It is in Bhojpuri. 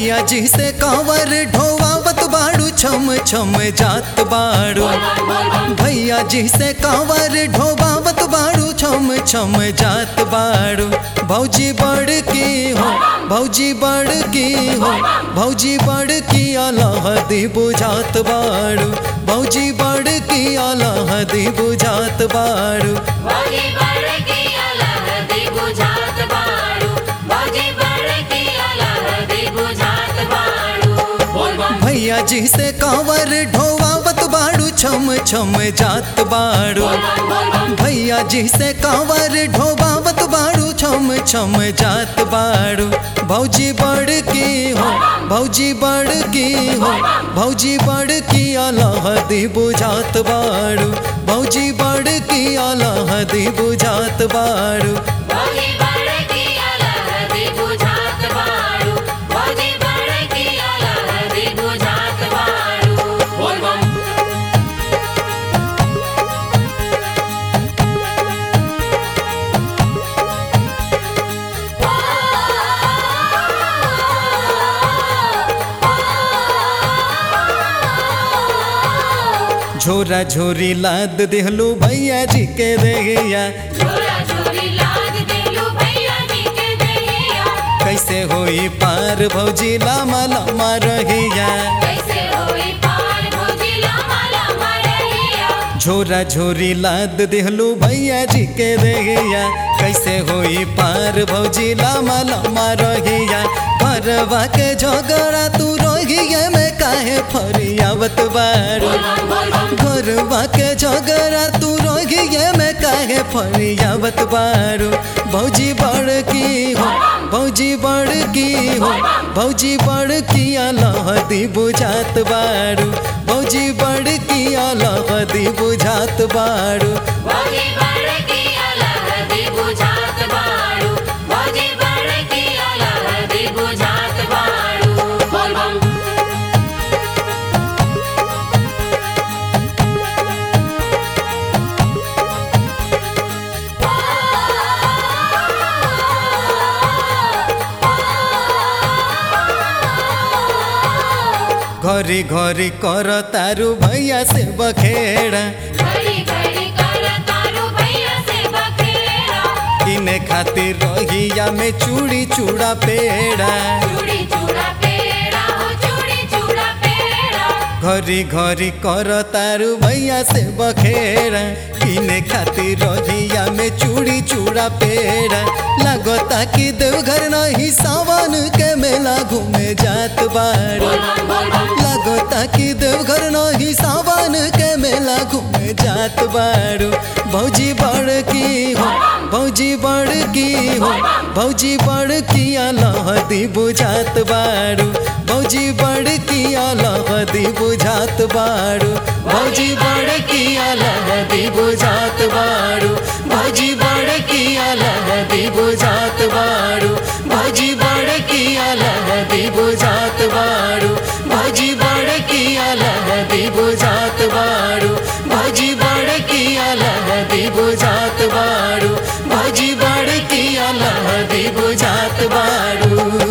भैया जी से कांवर ढोवावत बाड़ू छम छम जात बाड़ू भैया जी से कांवर ढोवावत बाड़ू छम छम जात बाड़ू भौजी बड़ की हो भौजी बड़ की हो भौजी बड़ की अलहदी बुझात बाड़ू भौजी बड़ की अलहदी बुझात बाड़ू भौजी बड़ की अलहदी बुझात बाड़ू भौजी बड़ की अलहदी बुझात बाड़ू बोल बम भैया जी से कांवर ढोवावत बाड़ू छम छम जात बाड़ू बोल बम बोल बम भैया जी से कांवर ढोबावत बाड़ू छम छम जात बाड़ू भौजी बड़ की हो भौजी बड़ की हो भौजी बड़ की अलहदी बुझात बाड़ू भौजी बड़ की अलहदी बुझात बाड़ू भौजी बड़ की अलहदी बुझात बाड़ू भौजी बड़ की अलहदी बुझात बाड़ू बोल बम झोरा झोरी लाद देहलू भैया जी के देहिया झोला झोली लाद देलू भैया जी के देहिया कैसे होई पार भौजी लामा लामा रहिया कैसे होई पार भौजी लामा लामा रहिया झोरा झोरी लाद देहलू भैया जी के देहिया कैसे होई पार भौजी लामा लामा रहिया परवा के झगड़ा तू रहिया में काहे फरियावत बारू बोल बम बोल बम घरवा के झगड़ा तू रहिया में काहे फरियावत बारू भौजी बड़ की हो भौजी बड़ की हो भौजी बड़ की अलहदी बुझात बारू भौजी बड़ की अलहदी बुझात बारू भौजी बड़ की अलहदी बुझात बाड़ू भौजी बड़ की अलहदी बुझात बाड़ू बोल बम घरी घरी कर तारू भैया से बखेड़ा घड़ी घड़ी कर तारू भैया से बखेड़ा किने खातिर रहिया में चूड़ी चूड़ा पेड़ा चूड़ी चूड़ा पेड़ा हो चूड़ी चूड़ा पेड़ा घरी घरी कर तारू भैया से बखेड़ा किने खातिर रहिया में चूड़ी चूड़ा पेड़ा लगता कि देवघर नहीं सावन के मेला घूमे जात बारू बोल बम बोल बम लगता कि देवघर नहीं सावन के मेला घूमे जात बारू भौजी बड़ की हो भौजी बड़ की हो भौजी बड़ की अलहदी बुझात बारू भौजी बड़ की अलहदी बुझात बारू भौजी बड़ की अलहदी बुझात बारू भौजी बड़ की अलहदी बुझात बारू भौजी बड़ की अलहदी बुझात बारू भौजी बड़ की अलहदी बुझात बारू भौजी बड़ की अलहदी बुझात बारू भौजी बड़ की अलहदी बुझात बारू